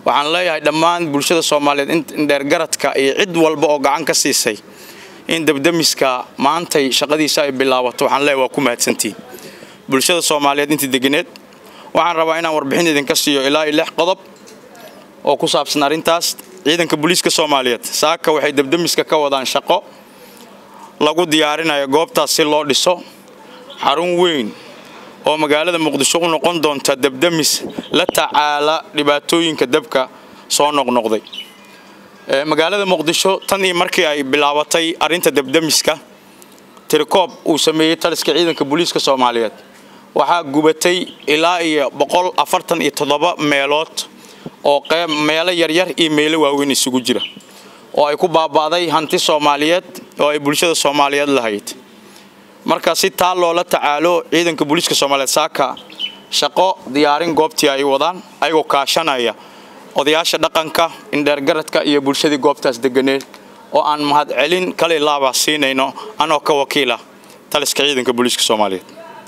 waxaan leeyahay dhammaan bulshada soomaaliyeed indheergaradka iyo cid walba oo gacan ka siisay in dabdamiska maantay shaqadiisa ay bilaabato waxaan leeyahay waa ku mahadsantiin bulshada soomaaliyeed intii deganeed waxaan rabaa inaan warbixin idinka siiyo ilaa iyo lix qodob oo ku saabsan arrintaas ciidanka booliiska soomaaliyeed saaka waxay dabdamiska ka wadaan shaqo lagu diyaarinayo goobtaas si loo dhiso xarun weyn oo magaalada muqdisho u noqon doonta dabdamis la tacaala dhibaatooyinka dabka soo noqnoqday magaalada muqdisho tan iyo markii ay bilaabatay arrinta dabdamiska tirikoob uu sameeyey taliska ciidanka booliiska soomaaliyeed waxaa gubatay ilaa iyo boqol afartan iyo toddoba meelood oo qeyb meelo yaryar iyo meelo waaweyn isugu jira oo ay ku baaba'day hanti soomaaliyeed oo ay bulshada soomaaliyeed lahayd marka si taa loola tacaalo ciidanka booliiska soomaaliyeed saaka shaqo diyaarin goobtii ay wadaan ayagoo kaashanaya odayaasha dhaqanka indheergaradka iyo bulshadii goobtaas deganeed oo aan mahadcelin kale laaba siinayno anoo ka wakiila taliska ciidanka booliiska soomaaliyeed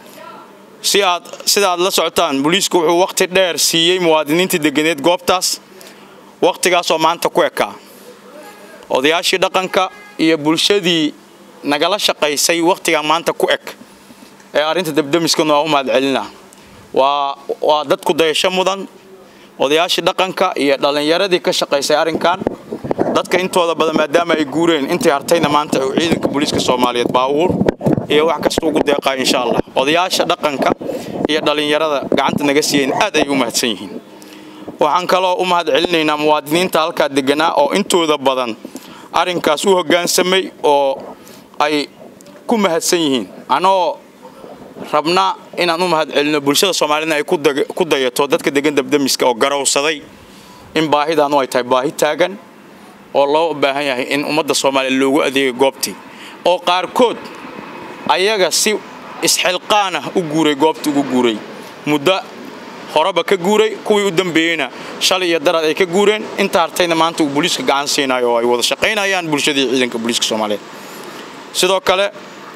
si aad sida aad la socotaan booliisku wuxuu wakhti dheer siiyey muwaadiniintii deganeed goobtaas wakhtigaasoo maanta ku ekaa odayaashii dhaqanka iyo bulshadii nagala shaqaysay wakhtigan maanta ku eg ee arrinta dabdamiskana waa u mahadcelina waa waa dadku dayasho mudan odayaashii dhaqanka iyo dhallinyaradii ka shaqaysay arrinkan dadka intooda badan maadaama ay guureen intii hartayna maanta uu ciidanka booliiska soomaaliyeed baabuur iyo wax kasta ugu deeqaa insha allah odayaasha dhaqanka iyo dhallinyarada gacanta naga siiyeen aad ay u mahadsan yihiin waxaan kaloo u mahad celinaynaa muwaadiniinta halkaa deganaa oo intooda badan arrinkaas u hoggaansamay oo ay ku mahadsan yihiin anoo rabna inaan u mahad celino bulshada soomaaliyedna ay ku dayato dadka degan dabdamiska oo garowsaday in baahidaanu ay tahay baahi taagan oo loo baahan yahay in ummadda soomaaliya loogu adeegay goobtii oo qaarkood ayaga si isxilqaan ah u guuray goobtii ugu guuray muddo horeba ka guuray kuwii u dambeeyeyna shalay iyo darad ay ka guureen inta hartayna maanta uu booliiska gacan siinayo oo ay wada shaqaynayaan bulshadii ciidanka booliiska soomaaliyeed sidoo kale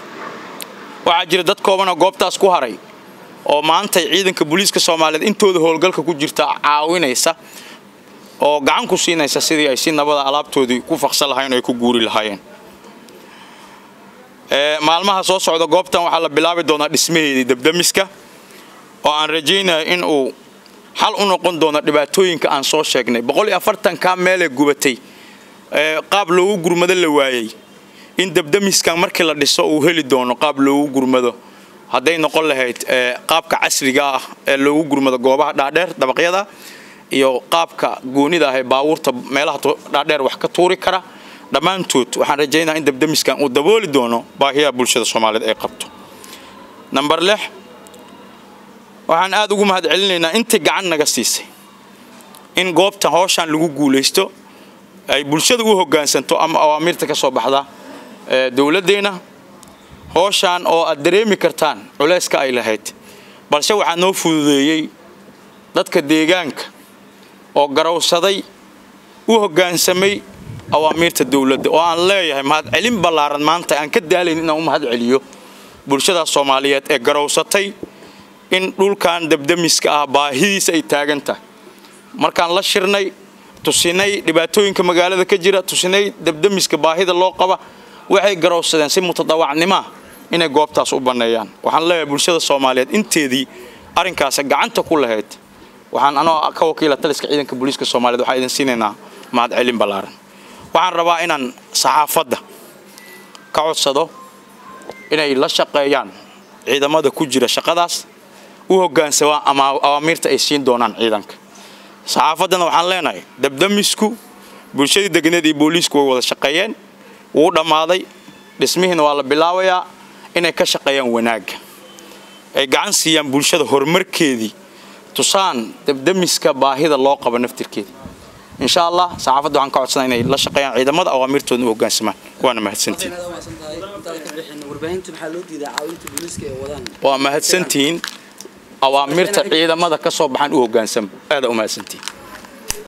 waxaa jira dad koobanoo goobtaas ku haray oo maantay ciidanka booliiska soomaaliyeed intooda howlgalka ku jirta caawinaysa oo gacan ku siinaysa sidii ay si nabada alaabtoodii ku faqsan lahayen oo ay ku guuri lahaayeen maalmaha soo socda goobtan waxaa la bilaabi doonaa dhismaheedii dabdamiska oo aan rajaynaya in uu xal u noqon doono dhibaatooyinka aan soo sheegnay boqol iyo afartankaa meelee gubatay qaab loogu gurmado la waayey in dabdamiskan markii la dhiso uu heli doono qaab loogu gurmado hadday noqon lahayd qaabka casriga ah ee loogu gurmado goobaha dhaadheer dabaqyada iyo qaabka goonida ah ee baabuurta meelaha dhaadheer wax ka tuuri kara dhammaantood waxaan rajaynaha in dabdamiskan uu dabooli doono baahiyaha bulshada soomaaliyeed ay qabto namber lix waxaan aad ugu mahad celinaynaa intii gacan naga siisay in goobtan howshaan lagu guulaysto ay bulshada u hoggaansanto ama awaamiirta ka soo baxda dowladdeena howshaan oo aad dareemi kartaan culayska ay lahayd balse waxaa noo fududeeyey dadka deegaanka oo garowsaday u hoggaansamay awaamiirta dowladda oo aan leeyahay mahadcelin ballaaran maanta aan ka daalayn inaan u mahad celiyo bulshadaas soomaaliyeed ee garowsatay in dhulkan dabdamiska ah baahidiisa ay taagan tahay markaan la shirnay tusinay dhibaatooyinka magaalada ka jira tusinay dabdamiska baahida loo qaba waxay garowsadeen si mutadawacnimoa inay goobtaas u banneeyaan waxaan leeyahay bulshada soomaaliyeed inteedii arrinkaas gacanta ku lahayd waxaan anoo ka wakiila taliska ciidanka booliiska soomaliyeed waxaan idin siinaynaa mahadcelin ballaaran waxaan rabaa inaan saxaafadda ka codsado inay la shaqeeyaan ciidamada ku jira shaqadaas u hoggaansamaan ama awaamiirta ay siin doonaan ciidanka saxaafaddana waxaan leenahay dabdamisku bulshadii deganeed iyo booliisku way wada shaqeeyeen wuu dhammaaday dhismihiina waa la bilaabayaa inay ka shaqeeyaan wanaagga ay gacan siiyaan bulshada horumarkeedii tusaan dabdamiska baahida loo qabo naftirkeeda insha allah saxaafadda waxaan ka codsanaa inay la shaqeeyaan ciidamada awaamiirtooda u hoggaansamaan waana mahadsantihin waa mahadsantihiin awaamirta ciidamada ka soo baxaan u hoggaansama aada u mahadsantihin